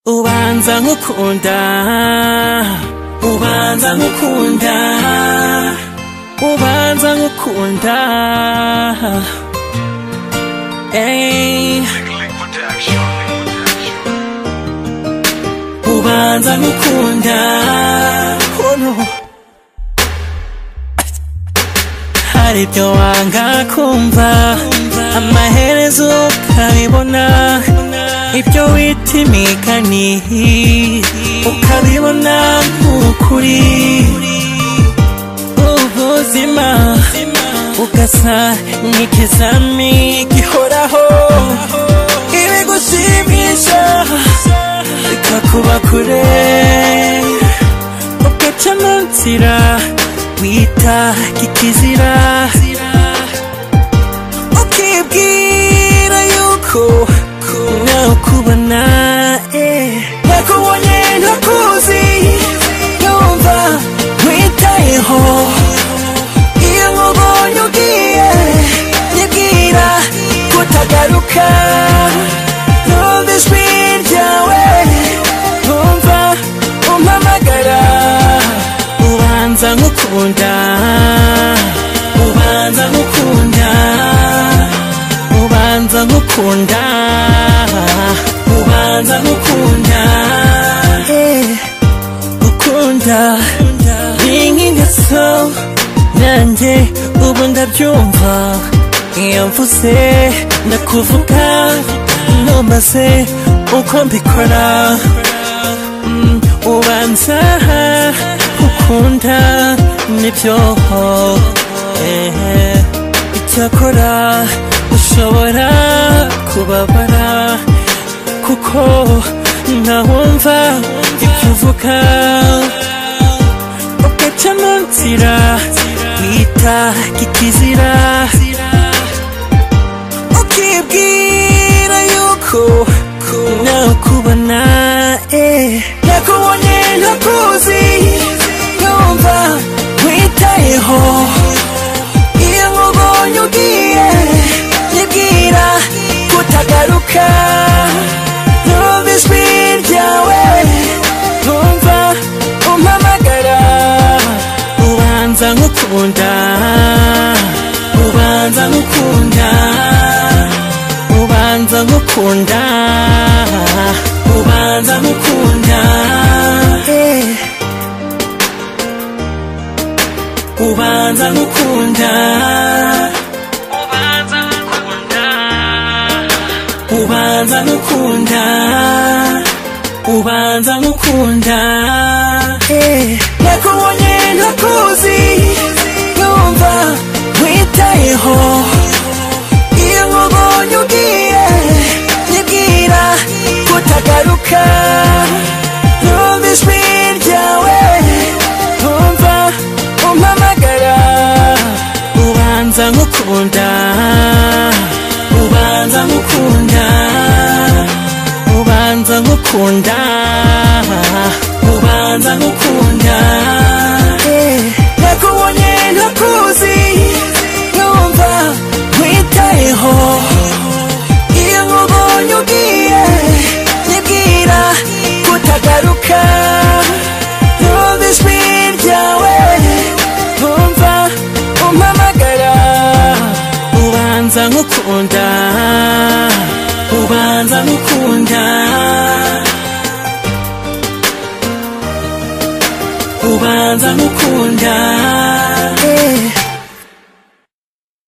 ubanza nkukunda ubanza nkukunda ubanza nkukunda Ey, ubanza nkukunda oh no. hari ibyo wanga kumva amaherezo ukabibona ibyo wita imigani ukabibona nk'ukuri ubuzima ugasa nk'ikizami gihoraho ibigushimisha bikakuba kure ugaca mu nzira wita kikizira ukibwira yuko nawe ukubona nakubonye ntakuzi numva witayeho iyo nkubonye ugiye nyibwira kutagaruka numva ijwi ryawe numva umpamagara ubanza nkukunda ubanza nkukunda ubanza nkukunda ubanza nkukunda Eh, ukunda ni nk'ingeso nanjye ubu ndabyumva iyo mvuze ndakuvuga numbaze uko mbikora Mm, ubanza ukunda nibyo eh, icyakora ushobora kubabara kuko ntawumva ibyo uvuga ugaca mu nzira wita kikizira ukibwira yuko nawe ukubona eh. nakubonye ntakuzi numva witayeho iyo nkubonye ugiye nyibwira kutagaruka numva ijwi ryawe numva umpamagara ubanza nkukunda ubanza nkukunda ubanza nkukunda ubanza nkukunda Eh. ubanza nkukunda ubanza nkukunda ubanza nkukunda Eh. nakubonye ntakuzi numva witayeho iyo nkubonye ugiye nyibwira kutagaruka numva ijwi ryawe numva umpamagara ubanza nkukunda ubanza nkukunda ubanza nkukunda ubanza nkukunda Eh, nakubonye ntakuzi numva witayeho iyo nkubonye ugiye nyibwira kutagaruka numva ijwi ryawe numva umpamagara ubanza nkukunda ubanza nkukunda ubanza nkukunda